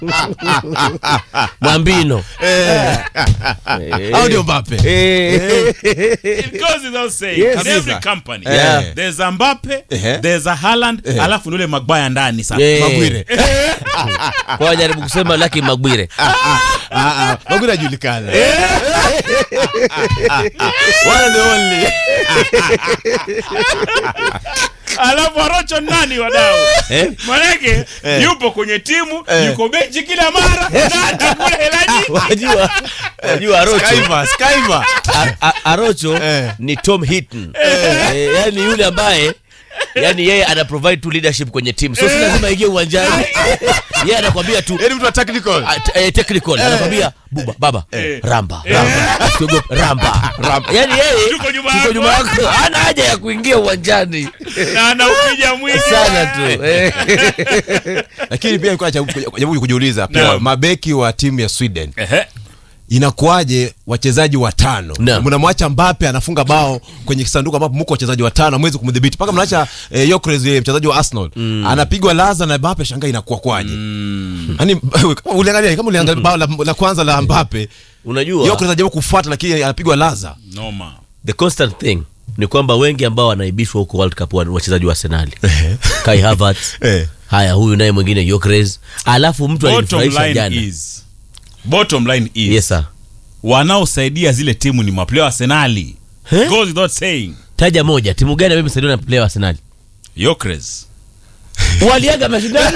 Mwambino. au ndio Mbappe Eh. It goes without saying. Yes. In every Kabisa. company. Yeah. There's a Mbappe, Ehe. there's a Haaland, alafu ni ule Maguire ndani sasa. Eh. Magwire Kwa jaribu kusema Lucky Magwire. Ah, ah, Magwire ajulikana one and only Alafu Arocho nani wadau? Eh? Manake yupo kwenye timu, Eh. yuko benchi kila mara, na atakula hela nyingi. Wajua, wajua Arocho. Skyver, Skyver. A- a- Arocho Eh. ni Tom Hinton. Eh, yani yule ambaye yani yeye ana provide tu leadership kwenye team. So si lazima ingie uwanjani. Yeye anakwambia tu Yaani mtu wa technical Ah, t- eh, technical anakwambia buba baba Eh. ramba ramba Usiogope, ramba ramba yani yeye Yuko nyuma yuko yako. nyuma yako hana haja ya kuingia uwanjani Na anaupiga mwingi. sana tu eh. lakini pia nilikuwa najaribu kujiuliza pia Naam. mabeki wa timu ya Sweden Ehe. inakuwaje wachezaji watano Naam. mnamwacha Mbappe anafunga bao kwenye kisanduku ambapo mko wachezaji watano hamwezi kumdhibiti mpaka mnaacha eh, Gyökeres yule mchezaji wa Arsenal anapigwa laza na Mbappe shangaa inakuwa kwaje yani kama uliangalia kama uliangalia bao la, la kwanza la Mbappe unajua Gyökeres anajaribu kufuata lakini anapigwa laza Noma. the constant thing ni kwamba wengi ambao wanaibishwa huko World Cup wa- wachezaji wa Arsenali Kai Havertz Eh. haya huyu naye mwingine Gyökeres alafu mtu Bottom alinifurahisha line jana is bottom line is yes sir wanaosaidia zile timu ni maplayer wa Arsenali. Eh? Goes without saying. taja moja timu gani ambayo imesaidiwa na player wa Arsenal Gyökeres. waliaga mashindano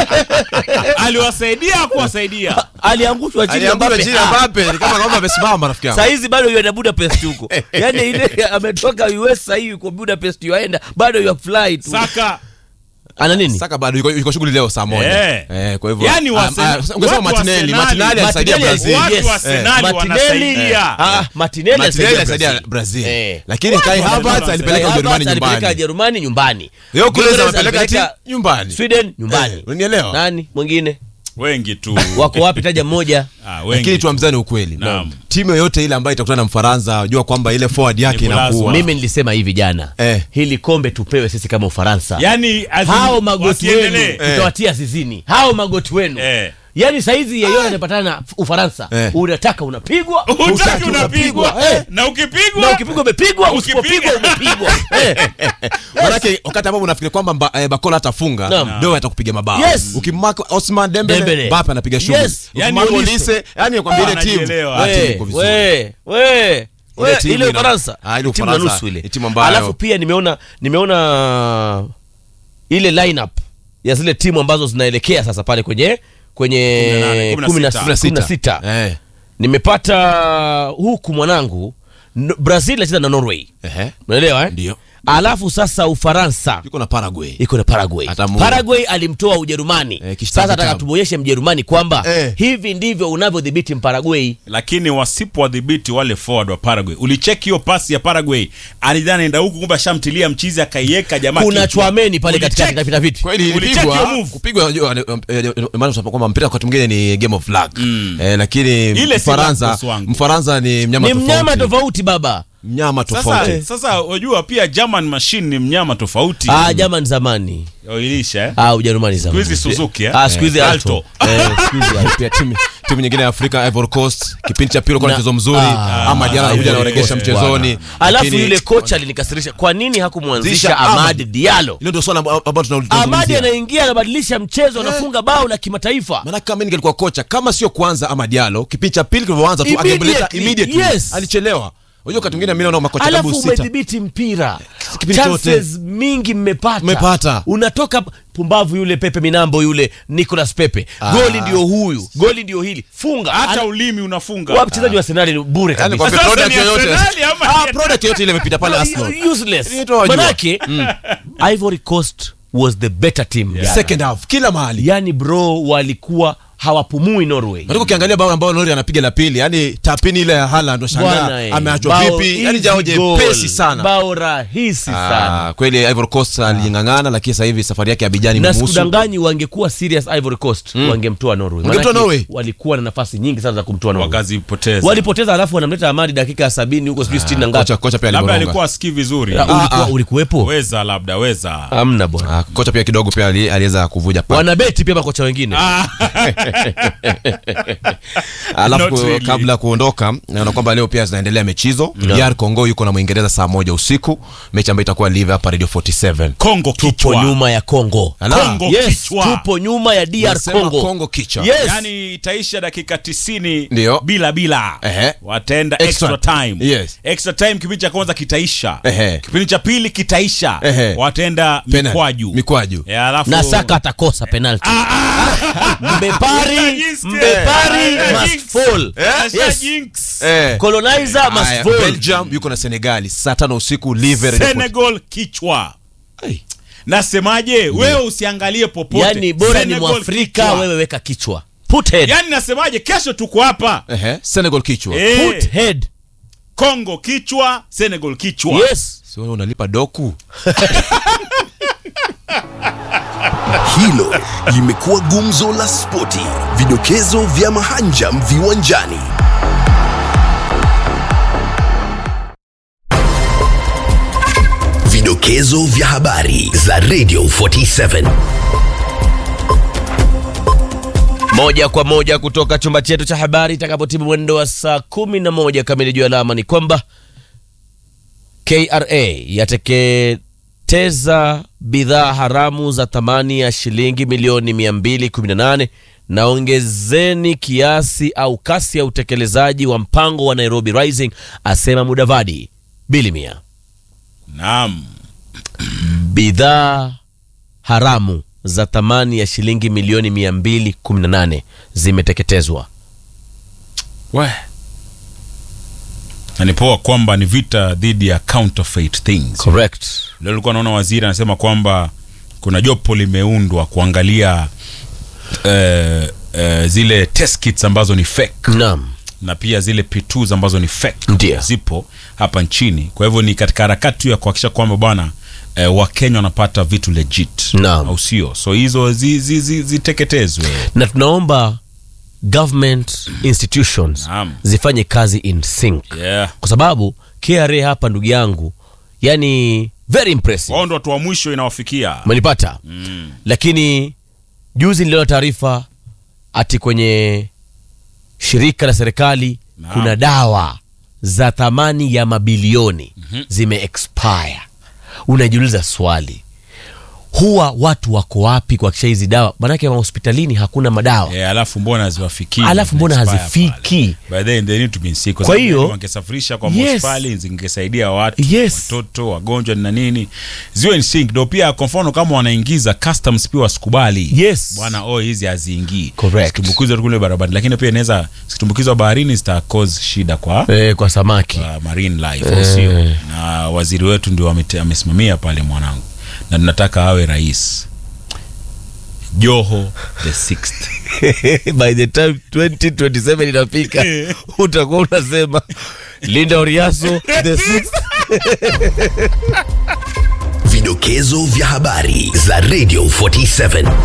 Aliwasaidia kuwasaidia. aliangushwa chini ya alianguka Mbappe chini ya Ah. Mbappe ni kama kama amesimama rafiki yangu saa hizi bado yuenda Budapest huko yani ile ametoka US sahii yuko Budapest yuaenda bado yu fly tu Saka ana nini Saka bado yuko, yuko shughuli leo saa moja Eh. eh, kwa hivyo Yaani ah, wase- ah, ungesema watu wa Martinelli Arsenali- Martinelli alisaidia Martinelli Brazil watu yes. wa Arsenali Eh. wanasaidia. ah, Martinelli Martinelli alisaidia alisaidia Brazil. Brazil Eh. lakini Kai wa Havertz Arsenal alipeleka Kai Ujerumani Havertz alipeleka nyumbani Jerumani nyumbani Gyökeres Gyökeres amepeleka alipeleka timu nyumbani Sweden nyumbani Eh, unanielewa nani mwingine wengi tu. wako wapi taja mmoja Ah, lakini wengi tu. tuamzane ukweli Naam. timu yoyote ile ambayo itakutana na Mfaransa jua kwamba ile forward yake Ni kulazwa. inakuwa mimi nilisema hivi jana Eh. hili kombe tupewe sisi kama Ufaransa Yaani as in, hao magoti wenu wasiendelee. tutawatia zizini hao magoti wenu Eh. yaani saizi yeyote anapatana na Ufaransa Eh. unataka unapigwa Hutaki hutaki unapigwa. Eh. Na ukipigwa na ukipigwa umepigwa Ukipiga. usipopigwa umepigwa Eh. manake wakati ambapo unafikiri kwamba mba, eh, Bakola atafunga Naam. ndio atakupiga mabao Yes. ukimmark Osman Dembele, Dembele. Mbappe anapiga shughuli Yes. Yani ukimmark Olise. Olise yani nakwambia ile timu Anajielewa. ah, timu We, iko vizuri. we, we, we, Ile timu ile ina- Ufaransa Ah, ile timu na Ufaransa nusu ile ni timu ambayo- alafu pia nimeona nimeona ile lineup ya zile timu ambazo zinaelekea sasa pale kwenye kwenye 18, kumi na 16. kumi na sita Eh. nimepata huku mwanangu N- Brazil inacheza na Norway Ehe. unaelewa eh? Ndio. alafu sasa Ufaransa yuko na Paraguay iko na Paraguay. Atamu- Paraguay alimtoa Ujerumani. Eh, kishtaki Sasa nataka tabu. tumuonyeshe Mjerumani kwamba Eh. hivi ndivyo unavyodhibiti Mparaguay. lakini wasipowadhibiti wale forward wa Paraguay. Ulicheki hiyo pasi ya Paraguay, alidhani anaenda huku, kumbe ashamtilia mchizi akaiweka jamaa. Kuna kichwa. chwameni pale katikati Ulicheck? kapita vipi? kweli Ulicheck ilipigwa hiyo move? kupigwa unajua, eh, eh, eh, maana tunasema kwamba mpira wakati mwingine ni game of luck eh, lakini Ile si luck, Mfaransa boss wangu. Mfaransa ni mnyama Ni mnyama tofauti tofauti baba. mnyama Sasa, tofauti sasa unajua pia German machine ni mnyama tofauti. Ah, German zamani. Oilisha eh? Ah, Ujerumani zamani. Siku hizi Suzuki eh? Ah, siku hizi Eh, Alto. Eh, siku hizi Alto. pia timu timu nyingine ya Afrika Ivory Coast kipindi cha pili kwa Na- mchezo mzuri Ah, ama jana anakuja Ivory anaoregesha Coast, mchezoni Alafu lakini- yule kocha alinikasirisha. Kwa nini hakumwanzisha Zisha Amad Ahmad. Diallo? hilo ndio swala amba- ambalo tuna- Amadi tunazungumzia anaingia anabadilisha mchezo, anafunga bao la kimataifa. maana kama mimi ningelikuwa kocha kama sio kwanza ama Diallo kipindi cha pili kilivyoanza tu angemleta Immediately, immediately yes. alichelewa unajua wakati mwingine mimi naona makocha alafu karibu sita umedhibiti mpira Kipindi chote. chances mingi mmepata Mmepata. unatoka pumbavu yule pepe minambo yule nicolas pepe goli ndio huyu goli ndio hili funga hata Ana- ulimi unafunga. wa mchezaji wa senali ni bure yani kabisa kwa Sasa product ni yoyote Arsenali ama ah ni- product yoyote ile imepita pale Arsenal useless Inaitwa wajua. manake ivory coast was the better team jana. second half kila mahali yani bro walikuwa hawapumui norway Katika ukiangalia bao ambao Nori anapiga la pili, yani tapini ile ya Haaland Bwana, unashangaa eh. ameachwa Bao vipi, yani easy jao goal. jepesi sana. bao rahisi sana Ah, kweli Ivory Coast alijing'ang'ana, lakini sasa hivi safari yake ya Abidjan na imemuhusu. sikudanganyi wangekuwa serious ivory coast wangemtoa norway Wangemtoa Manake Norway? walikuwa na nafasi nyingi sana za kumtoa norway wakazipoteza. walipoteza alafu wanamleta amadi dakika ya sabini huko sijui sitini na ngapi Kocha kocha pia labda aliboronga. alikuwa asikii vizuri. Ah, ulikuwa- ah. ulikuwepo Weza labda weza. amna bwana Ah, kocha pia kidogo pia ali- aliweza kuvuja pale. wanabeti pia makocha wengine Ah, alafu Not ku- really. kabla ya kuondoka naona kwamba leo pia zinaendelea mechi hizo DR Congo yuko na Mwingereza saa moja usiku mechi ambayo itakuwa live hapa Radio 47 Kongo tupo kichwa nyuma ya Kongo. Ala. Kongo Yes, kichwa tupo nyuma ya DR Nasema Congo. Kongo kichwa. Yes. yani itaisha dakika tisini Ndio. bila bila Ehe. wataenda Extra. extra, time Yes. extra time kipindi cha kwanza kitaisha Ehe. kipindi cha pili kitaisha Ehe. wataenda Penalty. mikwaju Mikwaju. Eh, alafu na Saka atakosa penalty. Mbepari, Jinx, Mbepari eh, must jinx. fall. Asha Yes. jinx. Eh. Colonizer must Haya, fall. Belgium yuko na Senegali saa tano usiku live Radio 40. Senegal kichwa Ai. nasemaje wewe usiangalie popote Yani bora ni Senegal Mwafrika kichwa. wewe weka kichwa. Put head. yani nasemaje kesho tuko hapa Ehe, Senegal kichwa Eh, Put head. Kongo kichwa Senegal kichwa Yes. si wewe unalipa doku Hilo limekuwa gumzo la spoti, vidokezo vya mahanjam viwanjani. Vidokezo vya habari za Radio 47. moja kwa moja kutoka chumba chetu cha habari itakapotimu mwendo wa saa kumi na moja kamili juu alama ni kwamba KRA yateketeza bidhaa haramu za thamani ya shilingi milioni 218 na ongezeni kiasi au kasi ya utekelezaji wa mpango wa Nairobi Rising, asema Mudavadi. Bilimia, naam bidhaa haramu za thamani ya shilingi milioni 218 zimeteketezwa. we na ni poa kwamba ni vita dhidi ya counterfeit things Correct. leo nilikuwa naona waziri anasema kwamba kuna jopo limeundwa kuangalia eh, eh, zile test kits ambazo ni fake Naam. na pia zile P2s ambazo ni fake Ndio. zipo hapa nchini kwa hivyo ni katika harakati tu ya kuhakikisha kwamba bwana eh, wakenya wanapata vitu legit Naam. au sio so hizo zi- zi- zi- ziteketezwe na tunaomba government institutions Naam. zifanye kazi in sync yeah. kwa sababu KRA hapa ndugu yangu yani very impressive wao ndo watu wa mwisho inawafikia umenipata mm. lakini juzi niliona taarifa ati kwenye shirika la serikali Naam. kuna dawa za thamani ya mabilioni mm-hmm. zime expire unajiuliza swali huwa watu wako wapi kuhakikisha hizi dawa manake mahospitalini hakuna madawa Eh, alafu mbona haziwafikii Alafu mbona Expire hazifiki? pale. By then they need to be in sync. Kwa Kwa sababu hiyo- wangesafirisha kwa Yes. hospitali zingesaidia watu Yes. watoto wagonjwa na nini ziwe in sync ndo pia kwa mfano kama wanaingiza customs pia wasikubali Yes. bwana oh hizi haziingii Correct. zitumbukizwe tu kule barabarani lakini pia inaweza zitumbukizwa baharini zita cause shida kwa eh, kwa samaki kwa marine life au sio na waziri wetu ndio amete- amesimamia pale mwanangu na tunataka awe rais joho the sixth by the time 2027 inafika utakuwa unasema linda oriaso the sixth Vidokezo vya habari za Radio 47.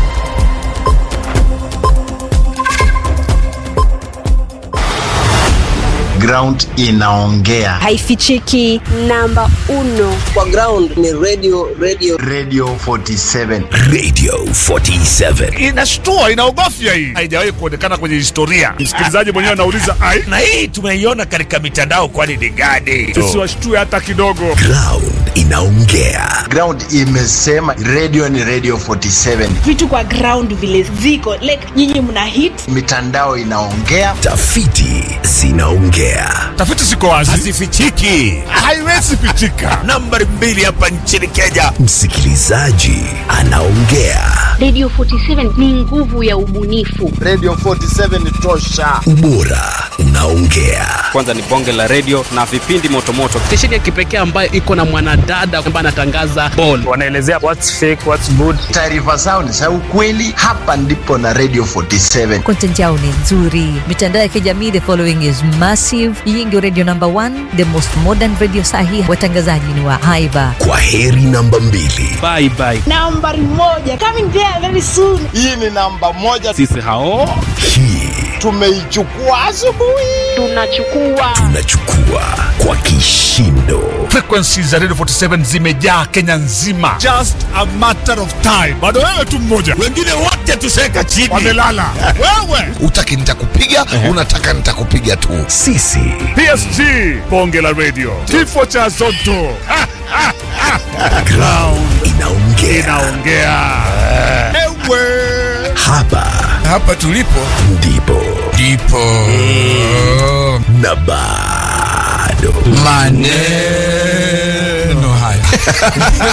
ground inaongea haifichiki namba uno kwa ground ni radio radio radio 47 Radio 47. inashtua inaogofya hii haijawahi kuonekana kwenye historia msikilizaji mwenyewe anauliza ai na hii tumeiona katika mitandao kwani ni gani tusiwashtue hata kidogo Ground inaongea. ground imesema radio ni radio 47 vitu kwa ground vile ziko like nyinyi mna hit mitandao inaongea Tafiti zinaongea. tafiti ziko wazi hazifichiki haiwezi fichika nambari mbili hapa nchini kenya Msikilizaji anaongea. Radio 47 ni nguvu ya ubunifu. radio 47 tosha Ubora unaongea. kwanza ni bonge la redio na vipindi motomoto stesheni ya kipekee ambayo iko na mwanadada ambaye anatangaza ball wanaelezea what's fake what's good taarifa zao ni za ukweli hapa ndipo na radio 47 content yao ni nzuri mitandao ya kijamii the following is massive hii ndio radio number one the most modern radio sahi watangazaji ni wa haiba Kwa heri namba mbili. bye bye nambari moja coming there very soon hii ni namba moja sisi hao Hii tumeichukua asubuhi Tunachukua Tunachukua kwa kishindo. Frequencies za Radio 47 zimejaa Kenya nzima. Just a matter of time. Bado wewe tu mmoja. Wengine wote tuseka chini. Wamelala. wewe. Utaki nitakupiga, unataka nitakupiga tu. Sisi PSG. Bonge la radio. Kifo cha Zotto. Ha, ha, ha. ground inaongea. Inaongea. Ewe. Hapa hapa tulipo ndipo ndipo na bado maneno haya